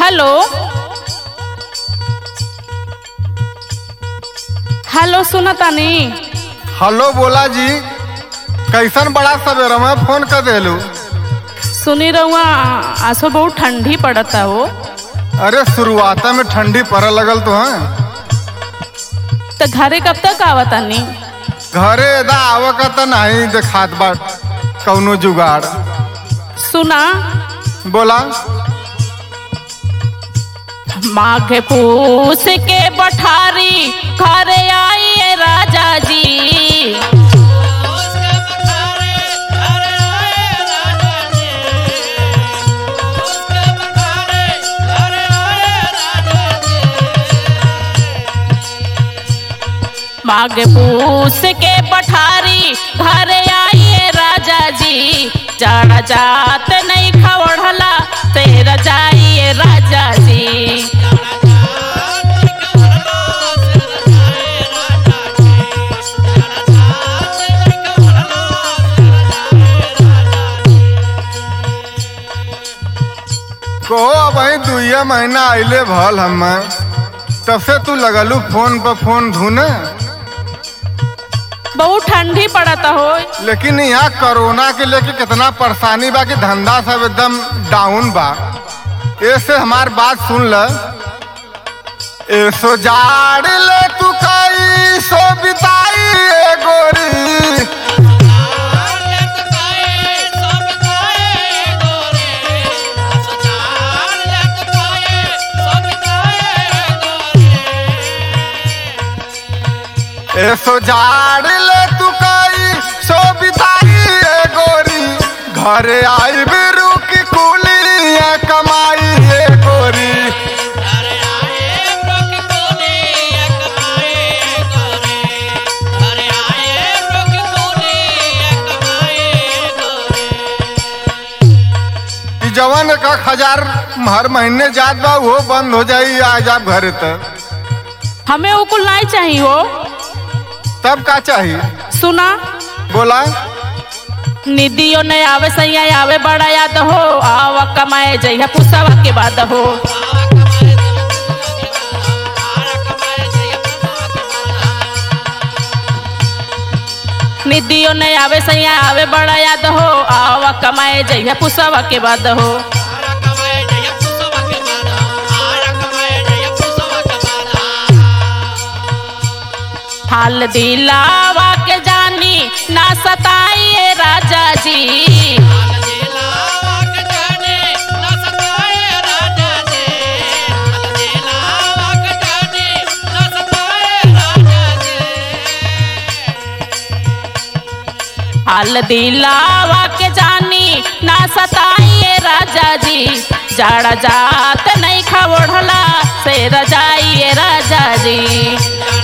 hello hello सुना तानी hello बोला जी कैसन बड़ा सवेरा में फोन कर देलू सुनी रहुआ आसो बहुत ठंडी पड़ता हो अरे शुरुआत में ठंडी पड़े लगल तो है तो घरे कब तक आवा तानी घरे एदा आवे का तो नहीं देखात बा कौनो जुगाड़ सुना बोला माघ पूस के बठारी घरे आइए राजा जी माघ पूस के पठारी घरे आइए राजा जी जाड़ा जात नहीं खवड़ला तेरा जाइए राजा जी कहो अब वही दुइया महीना आइले भल हम तब से तू लगलू फोन पर फोन धुने बहुत ठंडी पड़ता हो लेकिन यहाँ कोरोना के लेके कितना परेशानी बा कि धंधा सब एकदम डाउन बा ऐसे हमार बात सुन ल ऐसो जाड़ ले तू कई सो बिताई ए गोरी ऐसो जाड़ ले तू कई सो बिताई ए गोरी घरे आई बिरू की कुली कमाई ए गोरी ई जवन एक एक हजार हर महीने जात बा वो बंद हो जाई आज आप घरे तक हमें वो कुल नहीं चाहिए हो तब का चाहिए सुना बोला निधियों ने आवे सैया आवे बड़ा याद हो आवा कमाए जइया पुसवा के बाद हो निधियों ने आवे सैया आवे बड़ा याद हो आवा कमाए जइया पुसवा के बाद हो हाल दिलावा के जानी ना सताइए राजा जी हाल दिलावा के जानी ना सताइए राजा जी जाड़ा जात नहीं खवड़ला से रजाइए राजा जी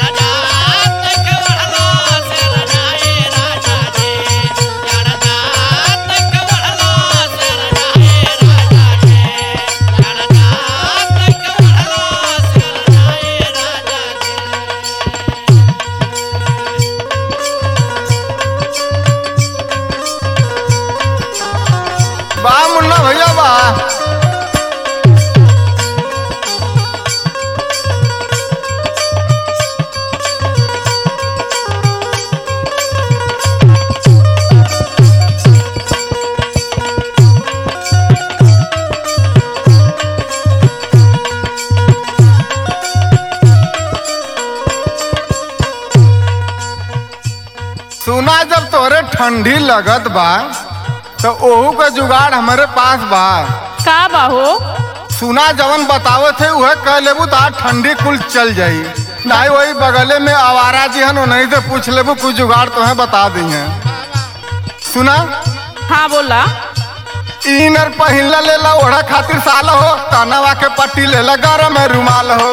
बा मुन्ना भैया बा सुना जब तोरे ठंडी लगत बा तो ओहू का जुगाड़ हमारे पास बा का बाहो सुना जवन बतावे थे वह कह लेबू तो आज ठंडी कुल चल जाई नहीं वही बगले में आवारा जी हन नहीं से पूछ लेबू कुछ जुगाड़ तो है बता दी है सुना हाँ बोला इनर पहिला लेला ओढ़ा खातिर साल हो कानवा के पट्टी लेला गरम है रुमाल हो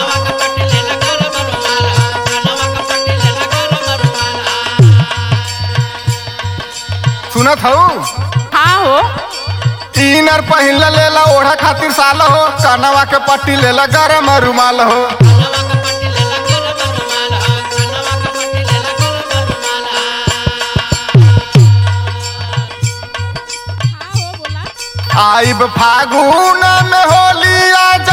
सुनत हो हाँ हो इनर पहिला लेला ओढ़ा खातिर साल हो कानवा के पट्टी लेला गरम है रुमाल हो आइब फागुन में होली आज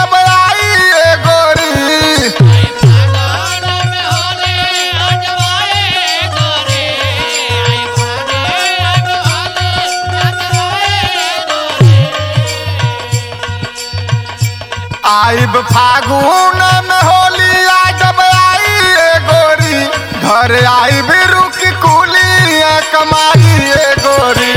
आइब फागुन में होली आ जब आई ए गोरी घर आइब रुक कुली ए कमाई ए गोरी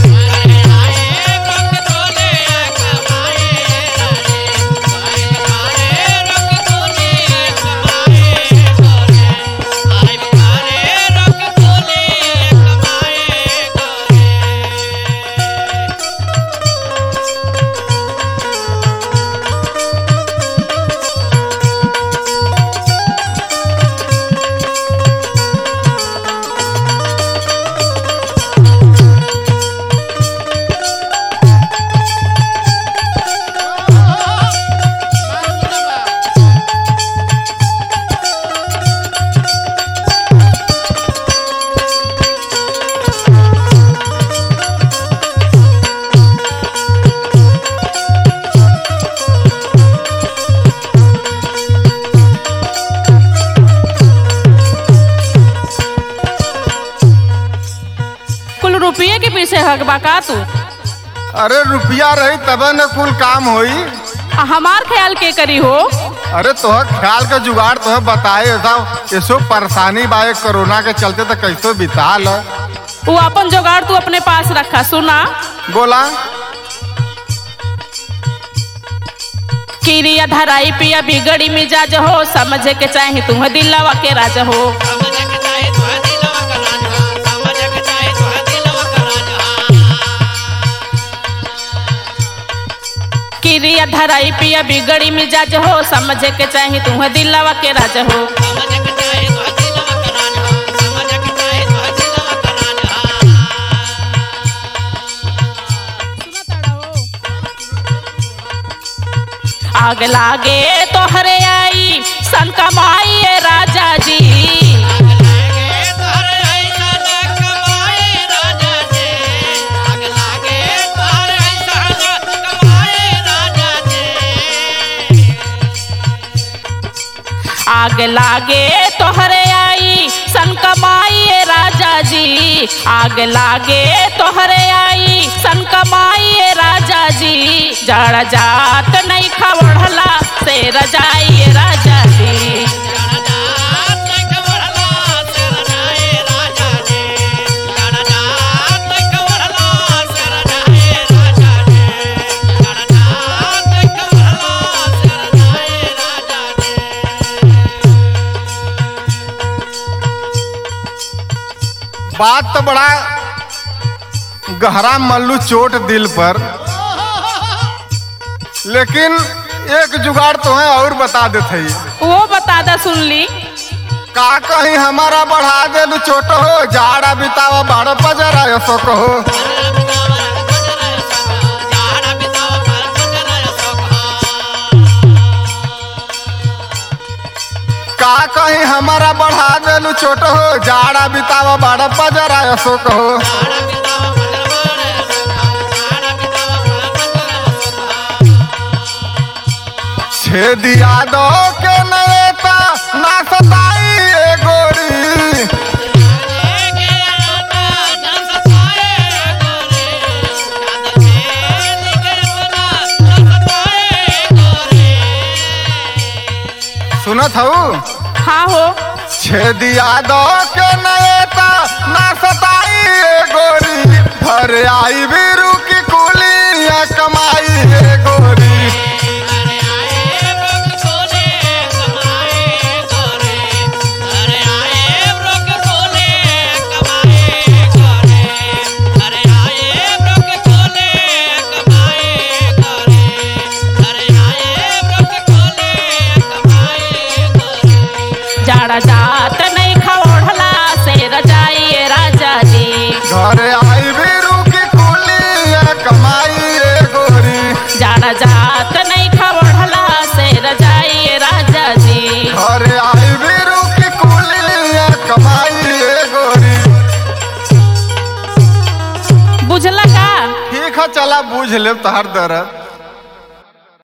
कुल रुपये के पीछे हक बा का तू अरे रुपया रही तबे न कुल काम होई आ हमार ख्याल के करी हो अरे तोह ख्याल का जुगाड़ तोह बताए ऐसा ऐसो परेशानी बा एक कोरोना के चलते तो कैसो बिताल वो अपन जुगाड़ तू अपने पास रखा सुना बोला किरिया धराई पिया बिगड़ी मिजाज हो समझे के चाहे तुम दिलवा के राज हो किरिया धराई पिया बिगड़ी मिजाज हो समझे के चाहे तुम दिलवा के राज हो आग लागे तोहरे आई सन कमाई राजा जी आग लागे तोहरे आई सन कमाई राजा जी आग लागे तोहरे आई सन कमाई राजा जी जड़ जात नहीं खवड़ला से रजाई राजा जी बात तो बड़ा गहरा मल्लू चोट दिल पर लेकिन एक जुगाड़ तो है और बता देते ही वो बता दा सुन ली का कहीं हमारा बढ़ा दे चोट हो जाड़ा बितावा बारह बजरा ऐसो कहो का कहीं हमारा बढ़ा दे चोट हो जाड़ा बितावा बारह बजरा ऐसो कहो छेदिया दो के नएता ना सताई ए गोरी सुनत हूँ हाँ हो छेदिया दो के नएता ना सताई ए गोरी घर आई भी रुकी कुली या कमाई ए गोरी जाड़ा जात नहीं खवड़ला से रजाई राजा जी घर आई भी रुकी कुली या कमाई ए गोरी जाड़ा जात नहीं खवड़ला से रजाई राजा जी घर आई भी रुकी कुली या कमाई ए गोरी बुझला का ठीक है चला बूझ ले तहर दर्द